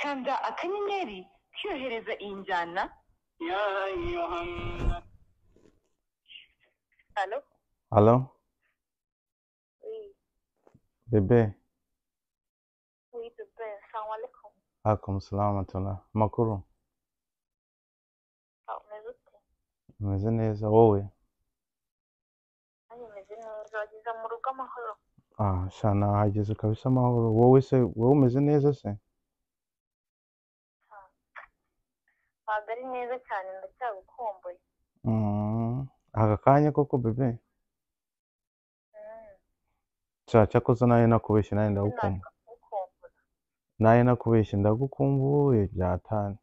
kanda akanyenyeri kiyohereza iyi njyana يا أيها النبي hano Aló, bebe. wiyido bebe sangwa ariko Akum salam atullah. Makuru, umeze ute umeze neza wowe? nanjye meze neza wageze mu rugo amahoro Ah, sha nahageze kabisa amahoro. Wowe se, wowe umeze neza se? ntabwo ari neza cyane ndacyagukumbuye Mm. Aka kanya koko bebe. Sha cyakoze nayo nakubeshye nayo ndagukumbuye. ndagukumbuye Nayo nakubeshye ndagukumbuye byatani.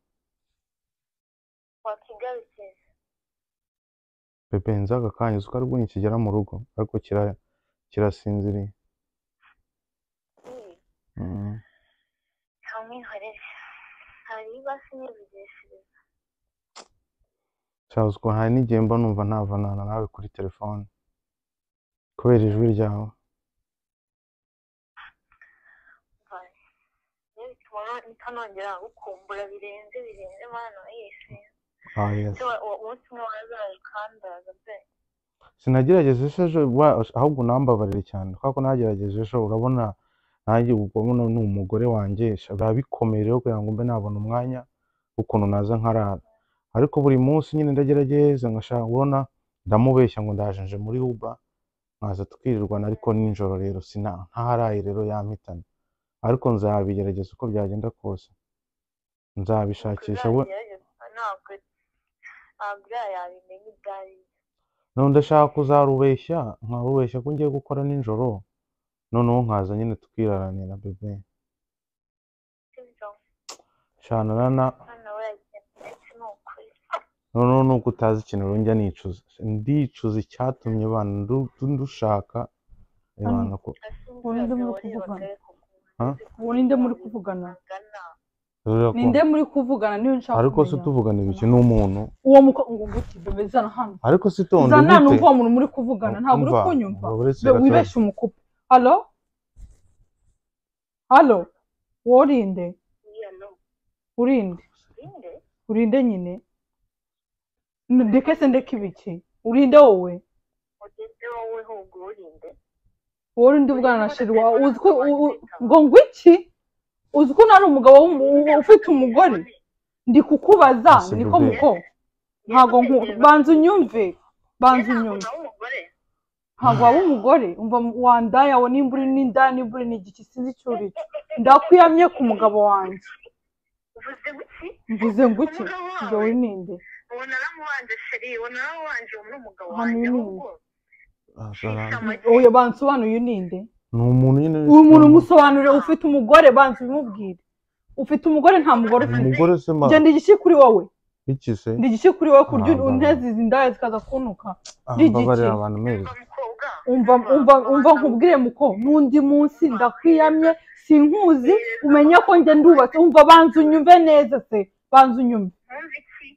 wakigarukije Bebe nzi aka kanya uzi ko ari bwo nikigera mu rugo ariko kira kirasinziriye. Mm. ntamwihorere hari ibasi n'ibigishiriza Sha uzi ko hari n'igihe mba numva navanana nawe kuri telefone kubera ijwi ryawe. mvane niyo bituma ntanongera gukumbura birenze birenze mana yesi Ah, yes. umunsi umwe warazaje ukandaza pe sinagerageje ejo wa- ahubwo unambabarire cyane kubera ko nagerageje ejo urabona nanjye ubona ni umugore wanjye sha, biba bikomeye rero kugira ngo mbe nabona umwanya w'ukuntu naza nkarara ariko buri munsi nyine ndagerageza nkashaka ubona ndamubeshya ngo ndaje nje muri uba nkaza tukirirwana ariko nijoro rero sina ntaharaye rero yampitana ariko nzabigerageza uko byagenda kose nzabishakisha we Uzabigerageza, ntabwo ntabwo uriya yabimenya ibyo ari byo none ndashaka kuzarubeshya nkarubeshya ko ngiye gukora nijoro noneho nkaza nyine tukiraranira bebe sibyo shana rana hano we yagiye ndetse ni ukuri noneho nubwo utazi ikintu rero njya nicuza ndicuza icyatumye abantu ndu- ndushaka ibana ko Ubundi muri kuvugana. Ha? Ubu ni nde muri kuvugana? rero ko- ninde muri kuvugana niyo nshaka ariko se kumenya. utuvugana ibiki n'umuntu uwo muko- ngo guti bebe zana hano ariko se itonde zana hano gute umva uwo muntu muri kuvugana ntabwo uri Umva, kunyumva umva, uretse Be- gato. wibeshye umukupe halo halo worinde urinde urinde nyine N- ndeke se ndeke ibiki urinde wowe wowe urinde ubwana na sheri wawe uzi ko u- u- ngo ngo iki uzi ko nari umugabo w'umu- u- ufite umugore ndi kukubaza Ese niko bebe. muko ntabwo nku- banza unyumve banza unyumve ntabwo waba umugore umva wandaya we nimba uri n'indaya nimba uri n'igiki sinzi icyo uri cyo ndakwiyamye ku mugabo wanjye uvuze guki mvuze ngo iki ibyo wirinde uwo naramubanje sheri uwo naramubanje uwo ni umugabo Hano wanjye ni ahubwo Ah, Shalana. uyu bansobanurire uninde ni umuntu nyine uyu muntu umusobanurire ufite umugore banza ubimubwire ufite umugore nta mugore ufite umugore se ma njye ndi igiki kuri wowe iki se ndi igiki kuri wowe kurya Ntabwo. unteze izi ndaya zikaza kunuka Ah, ndi mbabarira igiki. abantu mwese mukobwa umva umva umva nkubwire muko n'undi munsi ndakwiyamye sinkuzi umenye ko njye ndubatse umva banza unyumve neza se banza unyumve nkumva iki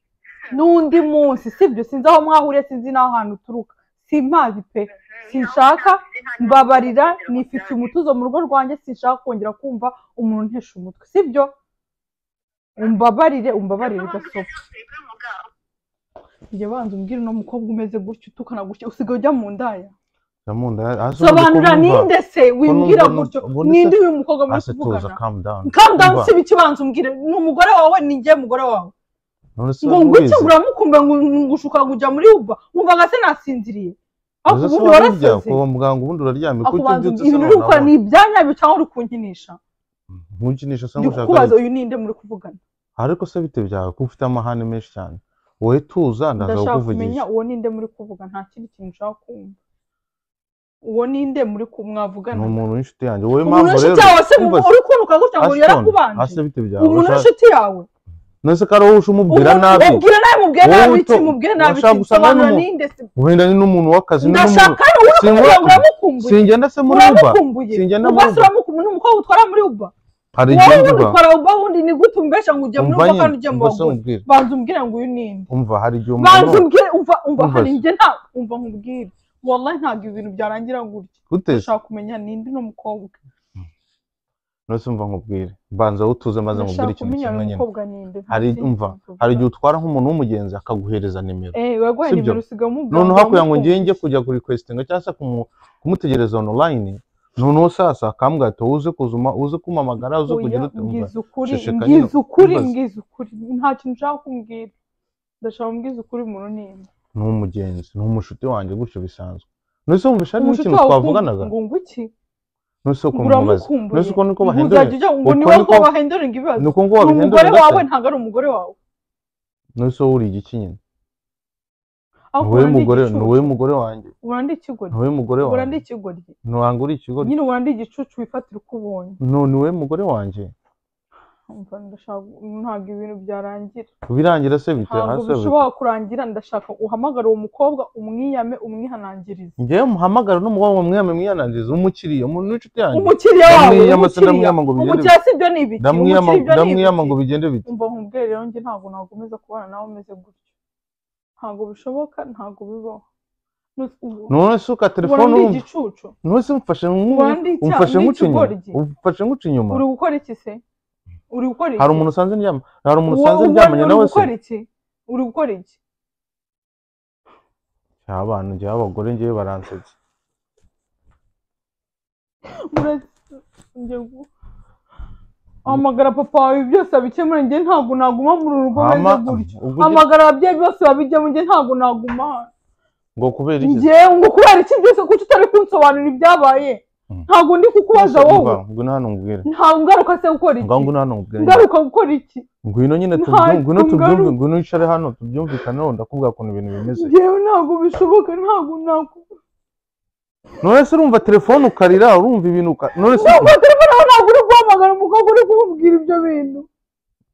n'undi munsi sibyo sinzi aho mwahuriye sinzi n'ahantu uturuka simpazi pe sinshaka mbabarira nifite umutuzo mu rugo rwanjye sinshaka kongera kumva umuntu untesha umutwe sibyo umbabarire umbabarire gasopo njye banza umbwire uno mukobwa umeze gutya utukana gutya usigaye ujya mu ndaya ndamunda hasi urumva ko sobanura numva- ninde se wimbwira numva- gutyo ubundi se- ninde uyu mukobwa muri hasi tuza kuvugana calm down calm down Umva, si ikibanza umbwire ni umugore wawe ni njye mugore wawe none se ngo ngutyo urabizi? uramukunda ngo ngushuka kujya muri uba wumvaga se nasinziriye ariko Uzi se ubundi wari urya waraseze kwa muganga ubundi uraryamye kuko akubanza ubyutse ibintu uri gukora ni ibyanyabyo cyangwa uri kunkinisha ntukinisha se ndi ngo ushaka kukubaza iki? uyu ninde muri kuvugana ariko se bite byawe ko ufite amahane menshi cyane wowe tuza ndaza ndashaka kumenya kukuvugisha uwo ninde muri kuvuga nta kindi kintu ushaka kumva uwo ninde muri ku- ni mwavugana umuntu w'inshuti yanjye wowe umuntu impamvu rero w'inshuti yawe se umva, uri kunuka gutya ngo Ashton, hasi yarakubanje bite byawe umuntu Ushaka- w'inshuti yawe none se ko ari wowe uje umubwira nabi ubwira nabi mubwire Wowe nabi wito- iki mubwire nabi urashaka iki gusa none sobanura mu- ninde se wenda ni n'umuntu w'akazi ni n'umuntu ndashaka hano uri Singenda- kuvuga ngo uramukumbuye singenda se muri uba uramukumbuye singenda ubwo muri se Uber. uramukumbuye ni umukobwa utwara muri uba hari wowe igihe ubundi mvuga utwara uba wundi ni gute umbesha ngo ujye muri umva uba kandi nyine ujye mu umva se bagore umbwire banza umbwire ngo uyu ninde umva hari igihe banza umuntu umbwire umva umva Umva hari se. njye nta umva nkubwire wallahi ntabwo ibintu byarangira gutya gute se? ndashaka kumenya ninde ni umukobwa nose umva nkubwire banza utuze maze nkubwire ndashaka ikintu kumenya kimwe uyu nyine mukobwa ninde hari ntsinzi umva kuvuga. hari igihe utwara nk'umuntu w'umugenzi akaguhereza nimero eh wego sibyo? nimero usigaye umubwira noneho ngo hakuya ngo uramukunze. ngiye njye kujya kurikwesitinga cyangwa se kumu- kumutegereza onulayini noneho sasa akambwira ati wowe uze kuzuma uze kumamagara uze Oya, kugira ute umva mbwiza ukuri Shishika nyine mbwiza ukuri ntubaze. mbwiza ukuri nta kintu ushaka kumbwira ndashaka mbwiza ukuri umuntu ninde ni umugenzi ni umushuti wanjye gutyo bisanzwe nose wumvisha harimo Umushuti ikintu wawe twavuganaga ukumva- ngo ngo iki nose uko mubaza uramukumbuye nose uko niko ngo bahindura uzajya ujya- ngo Uko ni wowe niko- ko bahindurira ibibazo ni uko ngo ni wabihindura umugore wawe gashya ntabwo ari umugore wawe nose wowe uri igiki nyine ni ahubwo wowe ubona ndi mugore ni wowe igicucu. mugore wanjye ubona ndi ikigoryi ni wowe mugore ubona ndi wanjye ikigoryi ntabwo uri ikigo nyine ubona ndi igicucu wifatira uko ubonye no ni wowe mugore wanjye Umva, ndashaka- ntabwo ibintu byarangira birangira se bite ntabwo hasi bishobora kurangira ndashaka uhamagara uwo mukobwa umwiyame umwihanangirize ngewe muhamagara n'umugabo mwiyame mwiyanangiriza umukiriya umuntu w'inshuti yanjye umukiriya wawe Ndamwiyama se umukiriya ndamwiyama ngo bigende umukiriya si byo ni ibiki ndamwiyama umukiriya ibyo ni ndamwiyama ngo ibiki. bigende bite umva nkubwire rero njye ntabwo nakomeza kubana nawe umeze gutyo ntabwo bishoboka ntabwo bibaho Nus- ubu- none se uka ubona telefone ndi wumva igicucu none se umfashe nk'ubu Ubona ndi icya- umfashe ndi nk'uca inyuma ikigoryi. umfashe nk'uca inyuma uri gukora iki se uri gukora iki hari umuntu usanze ndyama hari umuntu Uwo- usanze uwo ndyamanye uri nawe se gukora iki uri gukora iki Ya bantu njyewe abagore njyewe baransetsa hamagara papa wawe ibi byose abikemura njye ntabwo naguma muri uru rugo Hama, meze gutyo ubwo ujye- hamagara ababyeyi bose babijyamo njye ntabwo naguma hano. ngo kubera iki njye ngo kubera iki byose kuki utari kunsobanurira ibyabaye Mm. ntabwo ndi kukubaza wowe Umva, ngwino hano ngubwire ntabwo ngaruka se gukora ngaho iki ngwino hano ngubwire ngaruka gukora iki ngwino nyine Nta- tubyumve ngwino tubyumve ngaruka. ngwino wicare hano tubyumvikaneho ndakubwira ukuntu ibintu bimeze njyewe ntabwo bishoboka ntabwo ntabwo none se urumva telefone ukarira urumva ibintu uka- none se ntabwo telefone aho ntabwo uri guhamagara umukobwa uri kumubwira ibyo bintu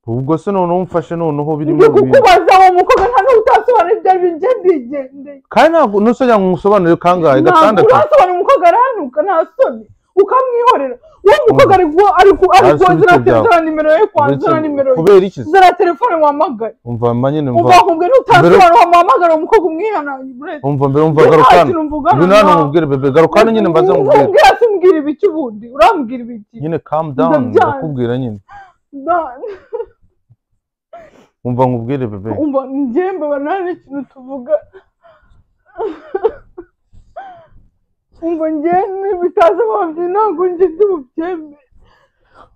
ubwo se noneho umfashe noneho birimo ndi ibintu kukubaza uwo mukobwa nta n'ubwo utasobanura ibyo ari byo njye ndigendeye kandi ntabwo nose cyangwa umusobanurire kangahe ntabwo gatandatu urasobanura umukobwa arahanuka nta soni ukamwihorera uwo mukobwa ari ku- ari ku- ari Hasi kuzana ibitwe byawe. zana nimero ye kwa zana nimero ye kubera iki se? zana telefone wahamagaye umva mba nyine umva mva nkubwira ntutasobanura wamuhamagara uwo mukobwa umwihananye buretse umva mbere umva Njye nta garuka hano kintu mvugana ngwino hano nawe. nkubwire bebe garuka hano nyine mbanza nkubwire Umbwira se umbwira ibiki ubundi urambwira ibiki nyine calm down Ndabyanga. ndakubwira nyine Na- umva nkubwire bebe umva njyembe banane ikintu tuvuga umva njyene bitaza bavye ntabwo njye ndi buvyembe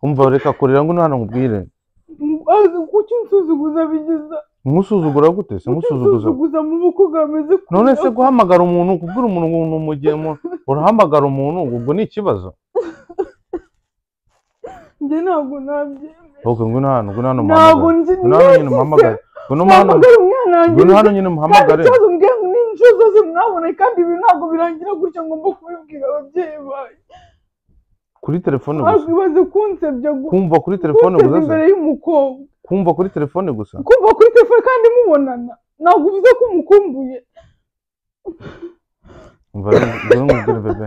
umva reka kurira ngwino hano nkubwire kuki unsuzuguza bigiza nkusuzugura gute se nkusuzuguza unsuzuguza mu bukoga ameze ku- none se guhamagara umuntu kubwira umuntu ngo ni umugemo urahamagara umuntu ubwo ni ikibazo njye ntabwo nabyemera ok ngwino hano ngwino hano ntabwo muhamagare njye ngwino hano nyine muhamagare ngwino hano mpamagara umwana wanjye ngwino hano nyine kandi muhamagare ikibazo mbwiye ngo ni inshuro zose mwaboneye kandi ibi ntabwo birangira gutya ngomba kubibwira ababyeyi bawe kuri telefone gusa ntabwo ibaze kunsebya gu- kumva kuri telefone gusa kunsebya se? imbere y'umukobwa kumva kuri telefone gusa kumva kuri telefone kandi mubonana ntabwo uvuze ko umukumbuye umva rero ngwino nkubwire bebe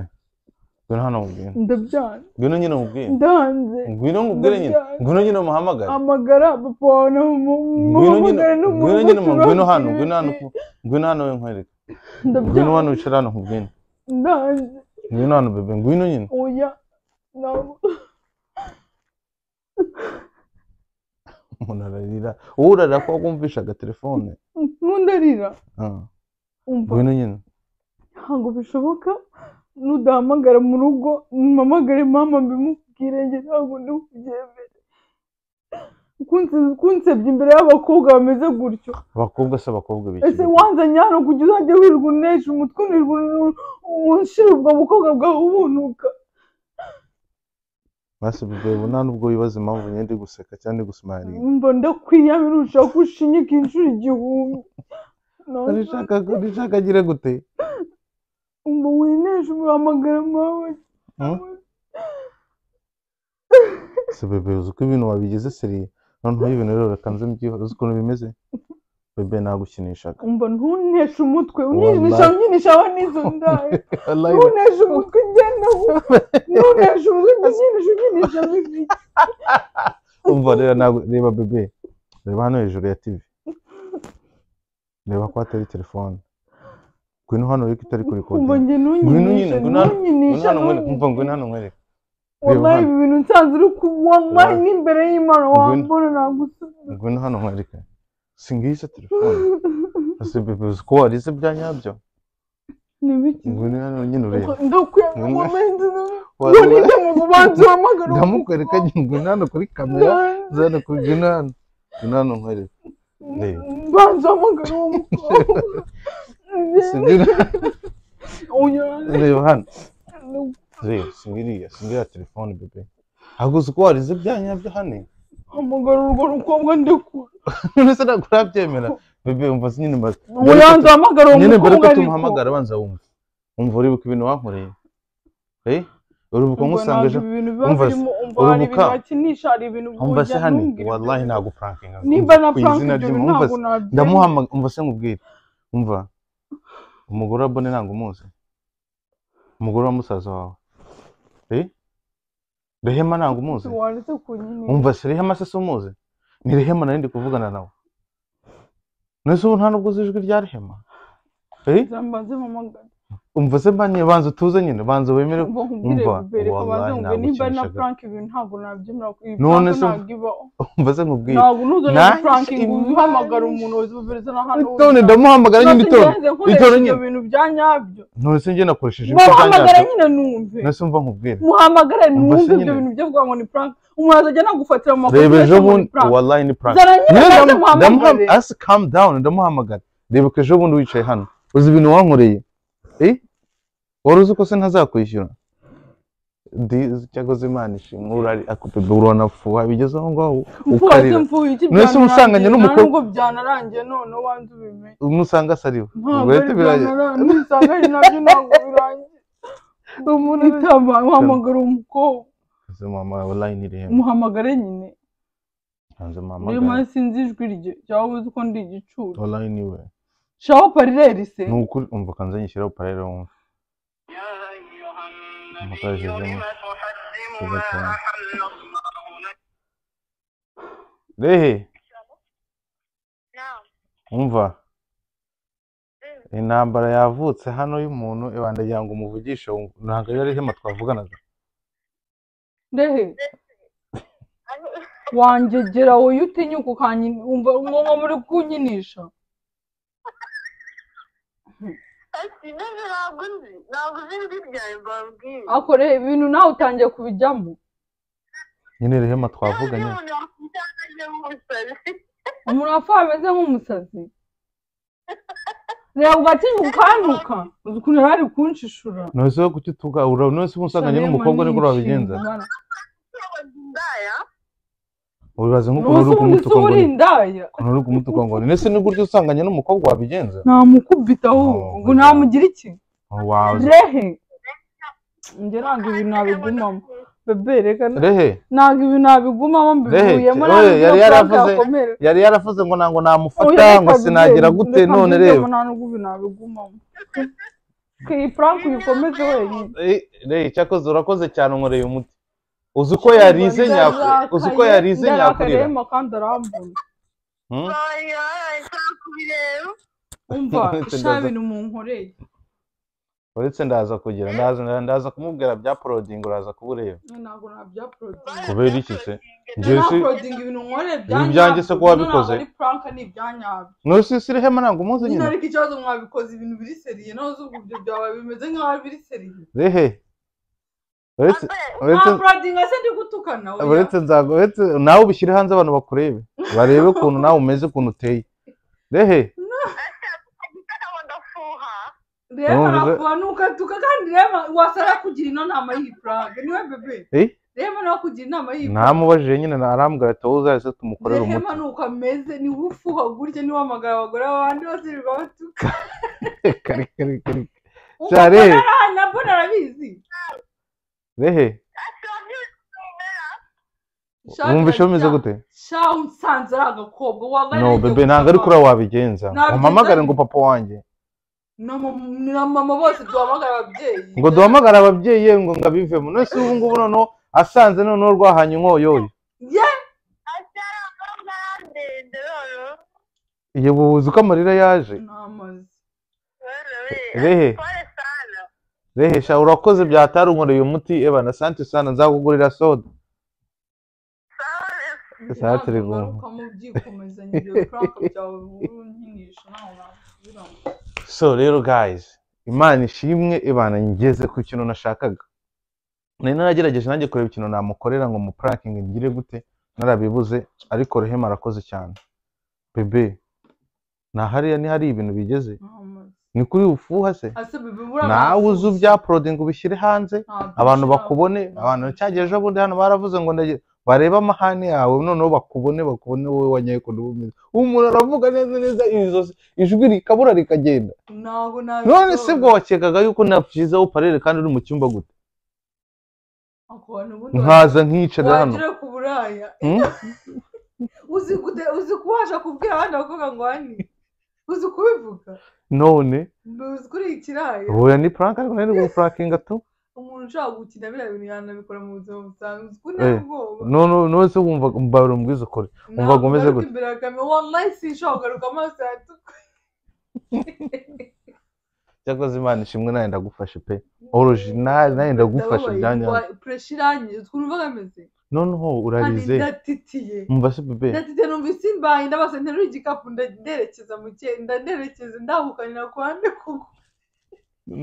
ngwino hano nkubwire ndabyanze ngwino nyine nkubwire ndanze ngwino nkubwire nyine Ndabyanga. ngwino nyine muhamagare amagara papa wawe na mama ngwino nyine muhamagare ngwino nyine mu- ngwino hano ngwino hano ku ku- ngwino hano we nkwereke ngwino hano ndabyanze wicara hano nkubwire ndanze ngwino hano bebe ngwino nyine oya ntabwo umuntu ararira wowe urarira ko wumvishaga telefone nkundarira Ah, umva ngwino nyine ntabwo bishoboka nudahamagara mu rugo mpamagare mama mbimubwire njye ntabwo ndi bubyemere Kunse- kunsebya imbere y'abakobwa bameze gutyo abakobwa se abakobwa ese biki wanzanye hano kugira uzajye wirirwa unesha umutwe unirirwa unu- unshira ubwo bukobwa bwawe ubunuka basi bebe ubu nta n'ubwo wibaza impamvu nyine ndi guseka cyangwa ndi gusimayilinga mba ndakwiyamira urushaho ko ushinyika inshuro igihumbi Nawe urashaka urashaka agire gute ngo wineshe umuhamagara mawe Hmm? se bebe uzi uko ibintu wabigize seriye noneho ibintu rero reka nze mbyiho uzi ukuntu bimeze bebe nagukinishaga umva ntuneshe umutwe Wallahi. uninisha unyinisha aho n'izo ndaye Wallahi, ntuneshe umutwe ugenda ntuneshe umutwe unyinisha unyinisha bibiri umva rero ntabwo reba bebe reba hano hejuru ya tivi reba ko hatari telefone ngwino hano reka itari kuri umva kode njye ngwino nyine ntunyinisha ngwino hano ngwino ntunyinisha hano nkwereke umva ngwino hano nkwereke wallahi hano. ibi bintu nsanze uri ku wallahi Wallahi. n'imbere y'imana Ngwino. wambona nagusubiza ngwino hano nkwereke singize telefone ese bebe uzi ko warize bya nyabyo ni biki ngwino hano nyine urebe Ngwino. Wari- ndakwiyamamaza nibyo mu bubanza uhamagara ndamukwereka nyine ngwino hano kuri kamera zana kuri ngwino hano ngwino hano nkwereke Reba. banza uhamagara uwo mukobwa Singwino- Unyurane. reba hano reba singiriya singiriya telefone bebe ntabwo uzi ko warize bya nyabyo hano hamagara urwo rukobwa ndekura none se ntabwo urabyemera bebe umva se nyine mbaza ubanza uhamagara uwo nyine mbere mukobwa ko ariko. tumuhamagara abanza wumva wumva uribuka ibintu wankoreye eh uribuka Ubwo nkusanga ntabwo ejo ibi bintu biba Umva se, birimo umva hari urubuka. ibintu bakinisha hari ibintu umva se burya hano ntumbwire ibyo wallahi bintu. ntabwo frankinga nimba na frank ibyo umva bintu ntabwo se nabyemera ndamuhamagara umva se nkubwire umva umugore wa bone ntabwo umuzi umugore wa musaza wawe eh rehema ntabwo umuzi wanditse ku nyine umva se rehema se si umuzi ni rehema nari ndi kuvugana nawe nese ubu nta nubwo uzi ijwi rya rehema eh zambanze mpamagara umva se mbanye banza utuze nyine banza wemere umva nkubwire umva, bere ko banze wallahi nkubwire nimba na nagukinishaga. frank ibintu ntabwo nabyemera iyi None se- Frank ntabwo ibaho umva se nkubwire ntabwo nuza na Nanjye frank se- ngo uhamagara umuntu wazubereza na hano none ndamuhamagara nyine itonde itoro Itonde ibyo nyine. bintu bya nyabyo none se njye nakoresheje ibikorwa muhamagara nyabyo nyine numve nese umva nkubwire muhamagara Umva se numve nyine. ibyo bintu byo kuvuga ngo ni frank umuntu azajya anagufatira mu reba makosa ejo ngo ni bundi Frank. wallahi ni prank zara nyine Nyine maze ndamu- muhamagare ndamuham- asi calm down ndamuhamagara reba ejo bundi wicaye hano uzi ibintu wankoreye eh wari uzi ko se ntazakwishyura Di- cyangwa se imana ishimwe urari akupebe uranafuha bigeze aho ngaho mfubaze ukarira mfuye iki None se umusanganye n'umukobwa- nubwo byanarangiye none wanze ubimenye umusanga asariwe ntabwo Ubwo ari rero biraje byanaranga n'ubusanganye nabyo ntabwo birangiye umuntu itaba uhamagara umukobwa Nse mama wallahi ni rehema umuhamagare nyine nse mama buri munsi sinzi ijwi rye cyangwa uzi ko ndi igicuro wallahi ni we shaho parireri se ni ukuri umva kanze nyishyiraho parere wumva يا أيها مقاييس النبي الجمعة. لم تحرم كذا ما كلام. أحل الله لك rehe Naam. umva Mm. intambara yavutse hano y'umuntu ibandagira ngo umuvugishe wumve. ntabwo ari rehema twavuganaga ndehe Ari wangegera wowe iyo utinyuka ukanyi- wumva umwumva muri kunyinisha ati none ntabwo nzi ntabwo uzi ijwi ryawe mbabwire. akora ibintu nawe utangiye kubijyamo nyine rehema twavuganye Umuntu wakwitangajwe nk'umusazi. umuntu wapfuye ameze nk'umusazi ntabwo atinyuka ukantuka uzi ukuntu yari ari kunshishura nonese wowe kuki tugaura nonese uba usanganye Salema n'umukobwa niko ni wabigenza inshingano. Ntabwo nzi indaya. wibaza nk'uko Nonese uri ubundi se kumutuka ngo uba uri ni indaya ukuntu uri kumutuka ngo ni nese ni gutyo usanganye n'umukobwa wabigenza namukubita ahubwo Oh, ngo ntamugira iki Oh, wawe rehe njye ntabwo ibintu nabigumamo bebe reka na- rehe ntabwo ibintu nabigumamo mbivuyemo Rehe, oye, yari yaravuze- yari yaravuze ngo ntabwo namufata ngo sinagira gute none reba ntabwo ibintu nabigumamo iyi frank uyikomeze wenyine Eh, rehe cyakoze urakoze cyane unkoreye umuti uzi uko yarize nyaku uzi uko yarize nyakurira nyakurira kandi arambona Hmm? Oya, nshaka kubireba. umva Uretse sha ndaza- bintu munkoreye uretse ndaza kugira ndaza ndaza kumubwira bya porodingi uraza kubureba ntabwo nabyaporodinga kubera iki se njye si naporodinga ibintu nkoreye Ibi byanjye se ko wabikoze? ntabwo ari prank ni ibyanyabyo nonese si rehema ntabwo umuzi nyine nyine ariko ikibazo mwabikoze ibintu biri seriye nawe uzi ubu ibyo byawe bimeze nk'aho biri seriye rehe uretse Ambe, uretse naporodinga se ndi gutukana oya. uretse nzago uretse nawe ubishyire hanze abantu bakurebe barebe ukuntu nawe umeze ukuntu uteye rehe ntabwo ndafuha. reba Urumva se- arakubanuka tuka kandi reba wasara kugira inama y'iyi prank niwe bebe Eh? reba nawe kugira inama y'iyi namubajije nyine na- arambwira ati wowe uzahise tumukorere rehema umuti ni uko ameze niwe ufuha gutya niwe hamagara abagore abandi bose bibabatuka kare kare kare Cyane. umugore arahana nabwo narabizi rehe wumva ishomeze gute sha unsanze ari agakobwa waba no bebe ntabwo ari kuriya wabigenza Ntabyo umpamagare nzi. ngo papa wanjye na mama bose duhamagara ababyeyi ngo duhamagare ababyeyi ye ngo ngo abivemo nonese ubu ngubu noneho asanze noneho rwahanye inkoyoyo ye Atari abakobwa arandende noneho. iyo ubu uzi ko amarira yaje namaze Noneho, Rehe. pole sana. rehisha urakoze byatarunkoreye umuti ebana asante sana nzakugurira soda Sawa, turi kumwe. ukabyikomezanya ibyo crank byawe urunkinisha ntaho wasubiramo so rero guys imana ishimwe ibana ngeze ku kintu nashakaga nari naragerageje nanjye kureba ikintu namukorera ngo mupurakinge ngire gute narabibuze ariko rehema arakoze cyane bebe nta hariya ni hari ibintu bigeze ni kuri ufuha se ase bibura nawe uzi ubyaporodi ngo ubishyire hanze abantu bakubone abantu cyagiye ejo bundi hano baravuze ngo ndagira barebe amahane yawe noneho bakubone bakubone wowe wanyayekundi bumeze umuntu aravuga neza neza izo- ijwi rikabura rikagenda ntabwo nabi none se bwo wakekaga yuko napfizeho parere kandi uri mu cyumba gute nkaza nkicara hano wagera ku buraya Hmm? uzi kude uzi kubasha kubwira abandi bakobwa ngo hani uzi kubivuga none uzi kuri ikirayi oya ni prank ariko nari guprankinga tu umuntu ushaka gukina biriya bintu yanabikora mu buzima busanzwe uzi ko nta Eh, bwoba none none se wumva mbabura mbwiza ukore wumva ngo umeze gute? imbere ya kamera wallahi sinshobora kugaruka amaso yatukuye cyakoze imana ishimwe nawe ndagufashe pe original nawe ndagufashe byanya puresha irangiye uzi ukuntu uvuga ameze noneho kandi urarize ndatitiye umva se bebe ndatitiye numvise imbaye ndabasa nterura igikapu nderekeza mu cye ndanerekeza ndahukanira ku ruhande kuko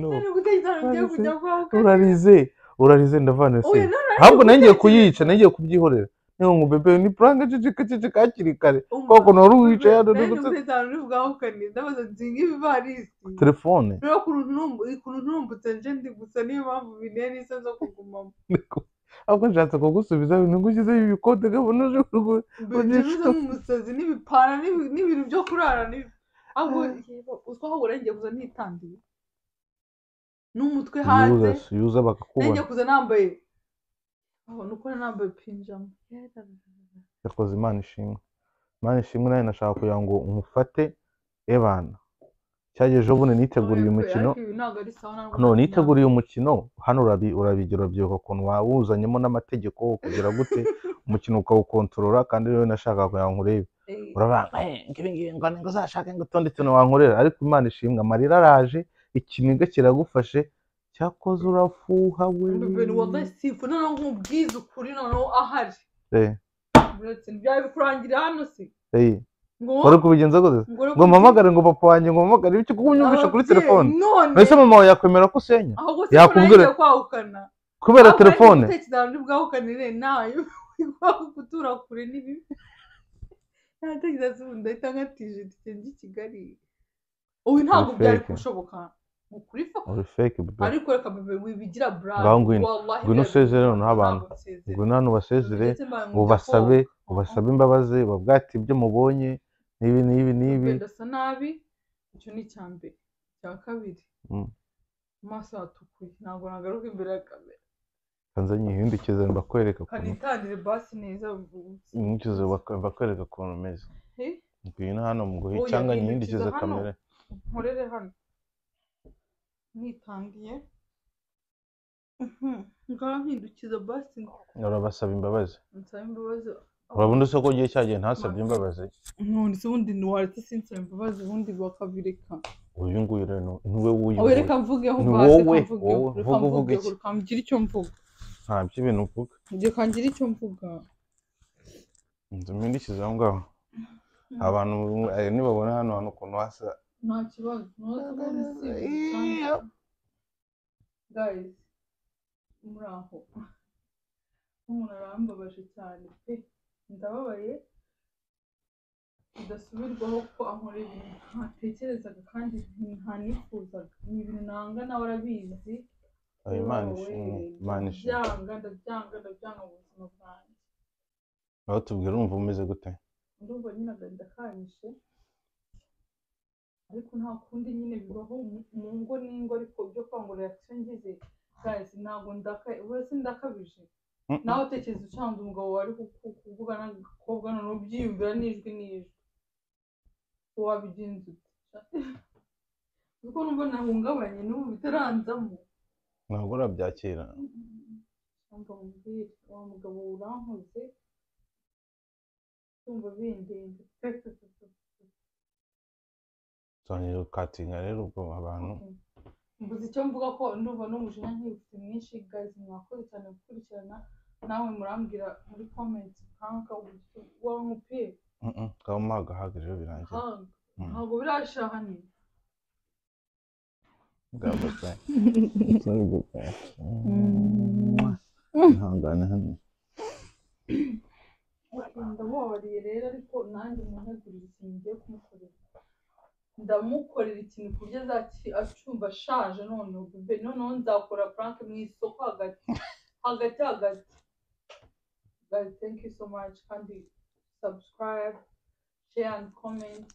no nari gutekereza ngo ngiye kujya kwa muganga. urarize urarize ndavana se Oya, none ntabwo nangiye gutekereza. kuyica nangiye kubyihorera niyo ngo bebe ni prank ceceka ceceka hakiri kare Umva, koko nari uwicaye hano nari nigute- n'umutekano urivuga ahukaniye ndabaza nzinga ibivarisi telefone rero ukuntu ntumbu- ukuntu ntumbutse nje ndi gusa niyo mpamvu binteye n'isa zo kugumamo ahubwo nshatse kugusubiza ngo ngushyizeho ibikode gabona uje kugura bicuruzamo umusazi n'ibipara n'ibi- n'ibintu byo kurara n'ibi- ahubwo uzwi aho ubura ngiye kuza nitandiye n'umutwe hanze yuza se, yuza bakakubona ngiye kuza nambaye abona uko nambaye pinjama yakoze imana ishimwe imana ishimwe nawe nashaka kugira ngo umufate ebana cyagiye ejo bundi niteguriye umukino Ariko ibi ntabwo ari sawa ntabwo no ari- niteguriye umukino hano urabi- urabigira urubyiruko ukuntu wawuzanyemo n'amategeko wo kugira gute umukino ukawukontorora kandi rero nashaka kugira ngo urebe Eh, urabanga ngibingibi ngo ngo uzashake ngo utundi tuntu wankorera ariko imana ishimwe amarira araje ikiniga kiragufashe cyakoze urafuha we Bebe, wallahi sifu noneho nkubwiza ukuri noneho ahari Eh, Uretse ntibyari kurangira hano se eh, ngo wari kubigenza gute ngo- ngo mpamagare ngo papa wanjye ngo mpamagare bityo kuko unyumvisha kuri Ababyeyi, telefone none mbese mama wawe yakwemera ko usenya ahubwo se yakubwira- yakubwira kwahukana kubera telefone utekereza ngo bwahukanire nayo iguhaho gutura kure n'ibibi ntatekereza se ubundi ahita nkatije tugende i kigali ubu ntabwo Perfect. byari gushoboka ni ukuri fa uri fake bebe ariko reka bebe wibigira burayi Ngaho ngwino. Ngwino usezere noneho abantu. ubwo nta nubasezere ubasabe ubasabe imbabazi ubabwate ibyo mubonye n'ibi n'ibi n'ibi ndasa nabi icyo ni icya mbere icya kabiri Mm. amaso yatukuye ntabwo nagaruka imbere ya kamera kanzanye ihindukize mbakwereka ukuntu kanitangire basi neza ihindukize mbakwereka ukuntu umeze Eh? ngwino hano muguhe Oya, cyangwa hindukiza nyihindukize hano. kamere nkorere hano nitangiye ngaho nkindukiza basi urabasaba imbabazi nsaba imbabazi urabona usoko ugiye cyagiye ntasabye imbabazi nonese ubundi ntiwaretse sinsaba imbabazi ubundi bakabireka uyu nguyu rero ni- ni we owe wuyoboye reka mvugeho Ni basi wowe, reka mvugeho wowe, reka vuga, uvuga mvugeho iki? reka ngire icyo mvuga ntabyo ibintu uvuga reka ngire icyo mvuga inzu mpindukize aho ngaho abantu eh, nibabona hano hantu ukuntu hasa nta kibazo ntuhabona Iyo. guys muri aho umuntu arambabaje cyane pe ndababaye bidasubirwaho ko ankora ibintu ntatekerezaga kandi ntanifuzaga ni ibintu nanga nawe arabizi Oya, imana Yewe, ishimwe imana ishimwe ndabyanga ndabyanga ndabyanga mu buzima bwanjye nawe tubwira urumva umeze gute ndumva nyine agahinda kanyishe ariko nta kundi nyine bibaho mu- mu ngo n'ingo ariko byo kwa ngo reaction ngize guys ntabwo ndaka uretse ndakabije Mm-mm. nawe utekereza ucanze umugabo wari ku- ku- kuvugana n'agakobwa none ubyiyumvira n'ijwi n'ijwi wabigenza ute kuko numva nahungabanye n'ubu bitaranzamo ntabwo urabyakira wumva mumbwire wa mugabo urankoze kumva bindende pe pe pe pe pe. turangiza gukatinga rero ubwo abantu mbuze icyo mvuga ko ndumva n'umujinya nkibutse mwinshi guys mwakoze cyane gukurikirana nawe murambwira muri comment nkanka wari umupira ngaho umuhaga ahagije birangiye hanga Mm. ntabwo birashira hanini bwaba se sorry gusa ihangane hano ndamubabariye rero ariko nanjye muntegurira ikintu ngiye kumukorera ndamukorera ikintu ku buryo azaki- acumva ashaje noneho be noneho nzakora prank mu isoko hagati hagati hagati guys thank you so much kandi subscribe share and comment